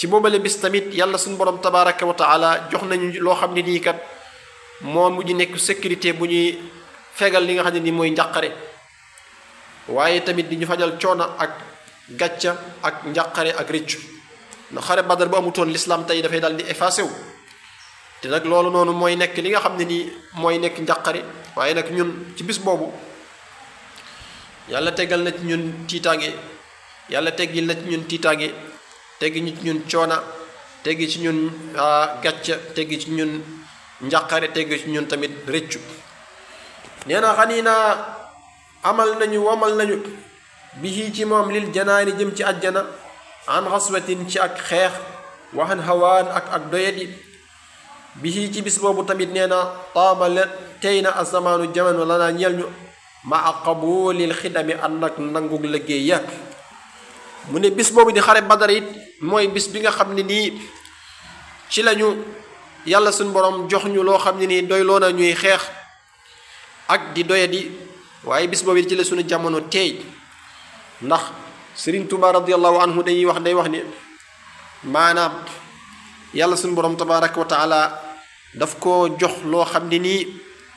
ci boobale bis tamit yàlla suñu borom tabaraka wa taala jox nañu loo xam ne nii kat moo mujj nekk sécurité bu ñuy fegal li nga xam ne nii mooy njàqare waaye tamit di ñu fajal coono ak gàcca ak njàqare ak rëccu ndax xare badar bu amutoon l'islam tey dafay daal di effacé wu te nag loolu noonu mooy nekk li nga xam ne nii mooy nekk njàqare waaye nag ñun ci bis boobu yàlla tegal na ci ñun tiitaange yàlla teggil na ci ñun tiitaange teggi ñu ci ñun coona teggi ci ñun gàcca teggi ci ñun njàqare teggi ci ñun tamit rëccu nee na xanii naa amal nañu womal nañu bihi ci moom lil janaani jëm ci àjjana an xaswatin ci ak xeex waxan hawaan ak ak doyadi bihi ci bis boobu tamit nee na taaba la tey na asamaanu jamono la naa ñeel ñu ma a qabulil xidami ànd ak nangug liggéey ya mu ne bis boobu di xare badar it mooy bis bi nga xam ne nii ci lañu yàlla suñ borom jox ñu loo xam ne nii doy loo na ñuy xeex ak di doyadi waaye bis boobu ci la suñu jamono teey ndax Sëriñ Tuuba radiallahu anhu dañuy wax day wax ni maanaam yàlla suñu borom tabaraka wa taala daf koo jox loo xam ne nii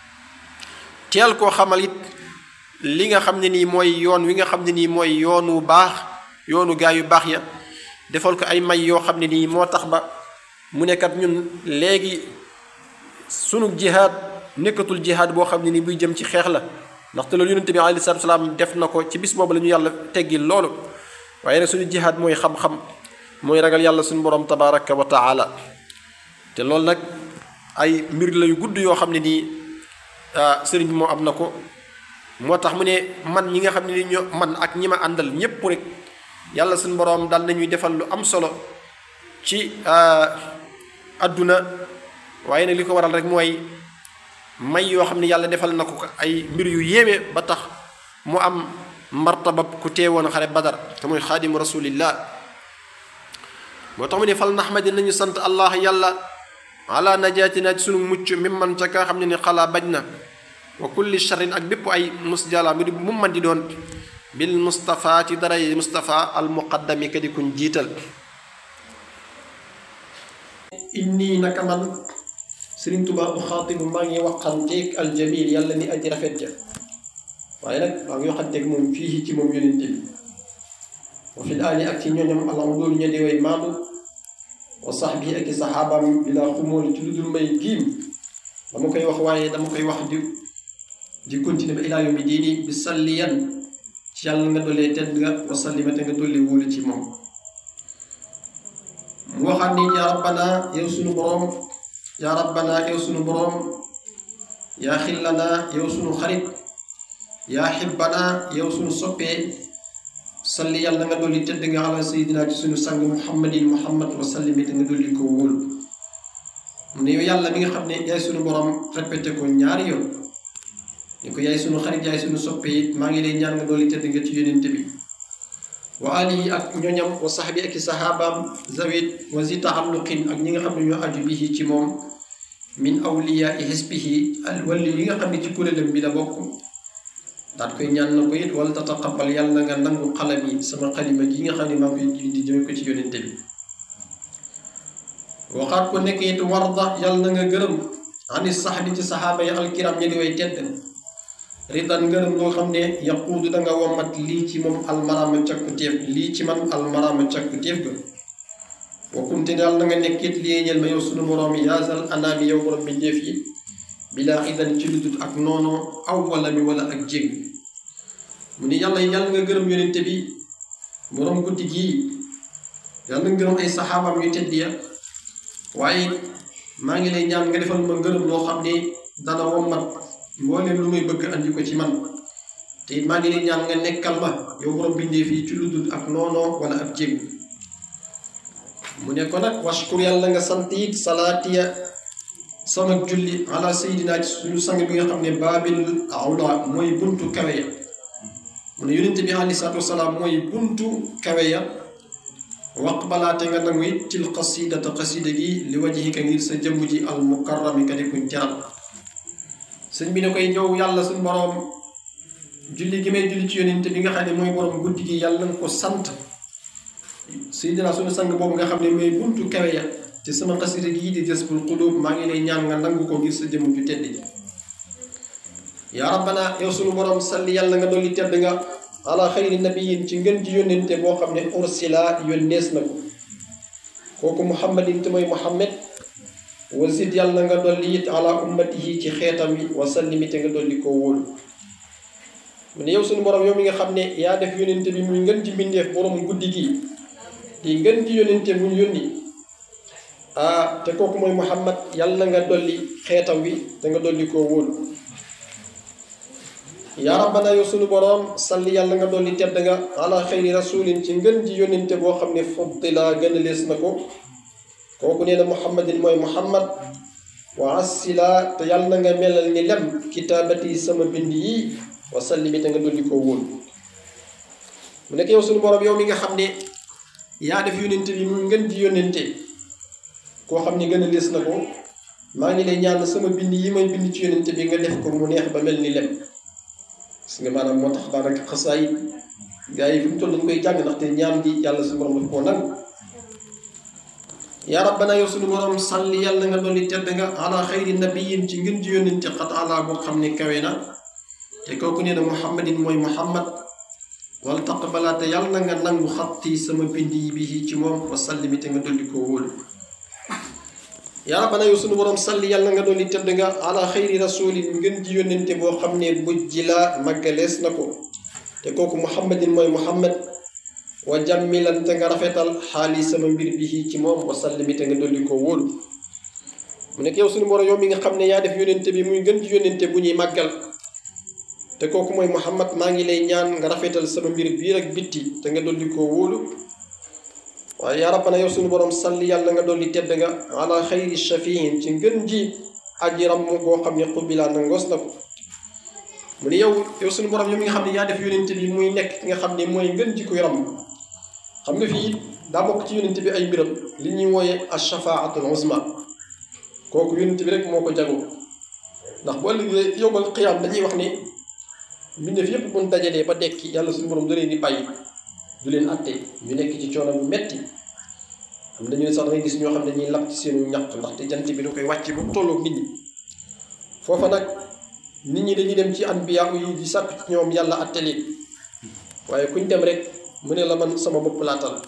teel koo xamal it li nga xam ne nii mooy yoon wi nga xam ne nii mooy yoonu baax yoonu gaa yu baax ya defal ko ay may yoo xam ne nii moo tax ba mu nekkat ñun léegi sunu jihaad nekkatul jihaad boo xam ne nii buy jëm ci xeex la ndaxte loolu yonente bi alayhi salaatu salaam def na ko ci bis boobu la ñu yàlla teggil loolu waaye nag suñu jihaad mooy xam-xam mooy ragal yàlla suñu borom tabaraka wa taala te loolu nag ay mbir la yu gudd yoo xam ne nii sëriñ bi moo am na ko moo tax mu ne man ñi nga xam ne ni ñoo man ak ñi ma àndal ñépp rek yàlla suñu borom dal nañuy defal lu am solo ci adduna waaye nag li ko waral rek mooy may yoo xam ne yàlla defal na ko ay mbir yu yéeme ba tax mu am martaba ku teewoon xare badar te mooy xaadimu rasulillah moo tax mu ne fal naxmadi nañu sant allah yàlla ala najaatina ci sunu mucc mi man ca ka xam ne ni xalaa bañ na wa kulli charrin ak bépp ay musjala mbir mu man di doon bil mustafa ci daray mustafa al muqaddami ka di kuñ jiital inni naka man Sëriñ Tuubaa bu xaatibu maa ngi waxanteeg aljamil yàlla ni aji rafet ja waaye nag maa ngi waxanteeg moom fii ci moom yonente bi wa fil aali ak ci ñooñam alam doolu ña di way maandu wa sax bi ak i saxaabaam bi laa xumool ci lu dul may giim dama koy wax waaye dama koy wax di di continuer ba ilaa yawmi diini bi salliyan ci yàlla nga dollee tedd nga wa sallimate nga dolli wóolu ci moom mu waxaat ni yaa rabbana yow sunu boroom yaa rabbana yow sunu boroom yaa xillana yow sunu xarit yaa xibbana yow sunu soppee salli yàlla nga dolli tedd nga ala sayidina ci sunu sang muhammadin muhammad wa sallimite nga dolli ko wóolu mu ne yow yàlla mi nga xam ne yaay sunu boroom répété ko ñaari yoon ni ko yaay sunu xarit yaay sunu soppee it maa ngi lay ñaan nga dolli tedd nga ci yonente bi wa alihi ak ñoñam wa saxbi ak i saxaabaam zawit wa zi taxalluqin ak ñi nga xam ne ñoo aju bihi ci moom min awliyaa i xisbihi al walli yi nga xam ne ci kuréelam bi la bokk daat koy ñaan na ko it wala tataqabal yàlla nga nangu xalam yi sama xalima gi nga xam ne maa ngi koy di jëme ko ci yonente bi waxaat ko nekk it warda yàlla na nga gërëm ani saxbi ci saxaaba yi alkiram ña di way tedd ridan ngërëm loo xam ne yaquudu danga wommat lii ci moom almarama cakku téef lii ci man almarama cakku téef ga wa kunte daal na nga nekkit lii ñel ma yow sunu boroom yaasal anaami yow borom bi ndéef yi bilaa idan ci ludut ak noonu aw wala mi wala ak jég mu ni yàlla yàlla nga gërëm yonente bi boroom guddi gii yàlla nga gërëm ay saxaabam yu tedd ya waaye maa ngi lay ñaan nga defal ma ngërëm loo xam ne dana wommat mbooleem lu may bëgg andi ko ci man te it maa ngi lay ñaan nga nekkal ma yow borom bindee fii ci lu dul ak noonoo wala ak jég mu ne ko nag washkur yàlla nga sant it salaatiya sama julli ala sayidina ci suñu sang bi nga xam ne baabil awla mooy buntu kawe ya mu ne yonente bi alei salatu wasalaam mooy buntu kawe ya waqbalaate nga nangu it til qasidata qasida gi li wajhika ngir sa jëmm ji al mukarrami ka di kuñ teral sëñ bi ne koy ñëw yàlla suñ boroom julli gi may julli ci yonent bi nga xam ne mooy boroom guddi gi yàlla nga ko sant Seydina suñu sang boobu nga xam ne mooy buntu kawe ya te sama xasida gii di Jazbul Qulub maa ngi lay ñaan nga nangu ko ngir sa jëmm ju tedd ji yaa rabbana yow suñu borom salli yàlla nga dolli tedd nga ala xayri nabiyin ci ngën ji yónnente boo xam ne ursila yónnees na ko kooku muhammadin te mooy muhammad wasid yàlla nga dolli it ala ummatihi ci xeetam wi wa sallimi te nga dolli koo wóolu mu ne yow suñu borom yow mi nga xam ne yaa def yónnente bi muy ngën ji mbindeef borom guddi gi di ngën ji yónnente bu ñu yónni ah te kooku mooy muhammad yàlla nga dolli xeetam wi te nga dolli koo wóolu yaa rabbana yow sunu boroom salli yàlla nga dolli tedd nga ala xayri rasulin ci ngën ji yónnente boo xam ne fuddila gën a lees na ko kooku nee na muhammadin mooy muhammad wa assila te yàlla na nga melal ni lem kitaabati sama bind yi wa salli mi te nga dolli koo wóolu mu nekk yow sunu boroom yow mi nga xam ne yaa def yónnente bi mu ngën ji yónnente koo xam ne gën a lees na ko maa ngi lay ñaan sama bind yi may bind ci yónnente bi nga def ko mu neex ba mel ni lem gis nga maanaam moo tax daanaka xasaay gars yi fi mu toll dañ koy jàng ndaxte ñaan gi yàlla suñu borom daf koo nangu yaa rabbana yow suñu borom salli yàlla nga dolli tedd nga ala xayri nabiyin ci ngën ji yónnente xat ala boo xam ne kawe na te kooku nee na muhammadin mooy muhammad wala taqbala te yàlla na nga nangu xatti sama bind yi bi ci moom wa sallimi te nga dolli koo wóolu yaa rabbana yow sunu borom salli yàlla nga dolli tedd nga ala xayri rasulin ngën ji yónnente boo xam ne bujji la maggalees na ko te kooku muhammadin mooy muhammad wa jàmmilan te nga rafetal xaali sama mbir bi ci moom wa sallimi te nga dolli koo wóolu mu nekk yow sunu borom yow mi nga xam ne yaa def yónnente bi muy ngën ji yónnente bu ñuy màggal te kooku mooy muhammad maa ngi lay ñaan nga rafetal sama mbir biir ak bitti te nga dolli koo wóolu waaye yaa rabbana yow suñu borom salli yàlla nga dolli tedd nga ala xayri shafiin ci ngën ji aji ram boo xam ne xubilaa na ngos na ko mu ne yow yow suñu borom yow mi nga xam ne yaa def yónente bi muy nekk ki nga xam ne mooy ngën ji kuy ram xam nga fii daa bokk ci yónente bi ay mbiram li ñuy wooye ashafaatul uzma kooku yónente bi rek moo ko jagoo ndax bu ëllëgee yowmal xiyaam dañuy wax ne mbindeef yépp buñ dajalee ba dekki yàlla suñu borom da leen di bàyyi du leen atte ñu nekk ci coono bu metti am dañu ne sax da ngay gis ñoo xam ne dañuy lap ci seenu ñaq ndaxte jant bi da koy wàcc ba mu tolloog nit ñi foofa nag nit ñi dañuy dem ci anbiya yi di sàkk ci ñoom yàlla atte leen waaye kuñ dem rek mu ne la man sama bopp laatal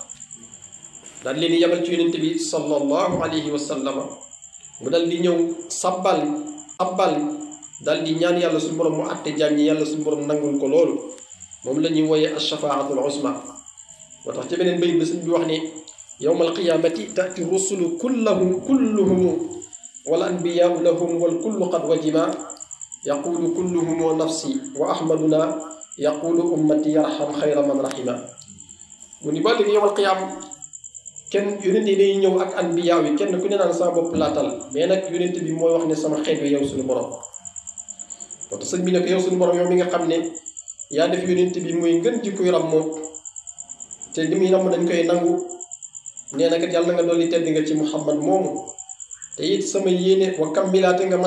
daal leen di yabal ci yonente bi sallallahu alayhi wa sallama mu dal di ñëw sabbal abbal dal di ñaan yàlla suñu borom mu atte jaam ñi yàlla suñu borom nangul ko loolu moom la ñuy wooyee ashafaatul uzma moo tax ci beneen bayit ba sëñ bi wax ne yowma alqiyamati tati rusulu kullahum kulluhum wal anbiyaau lahum wal kullu qad wajima yaqulu kulluhum nafsi wa ahmaduna yaqulu ummati yarham xayra man rahima mu ni ba léegi yowmal qiyaam kenn yonente yi day ñëw ak anbiyaaw yi kenn ku ne naan sama bopp laatal mais nag yonente bi mooy wax ne sama xeet wi yow suñu borom moo tax sëñ bi ne ko yow suñu borom yow mi nga xam ne yaa def yonent bi muy ngën ji kuy rammoo te li muy ramm dañ koy nangu nee na kat yàlla nga dolli tedd nga ci muhammad moomu te it sama yéene wa kammilaate nga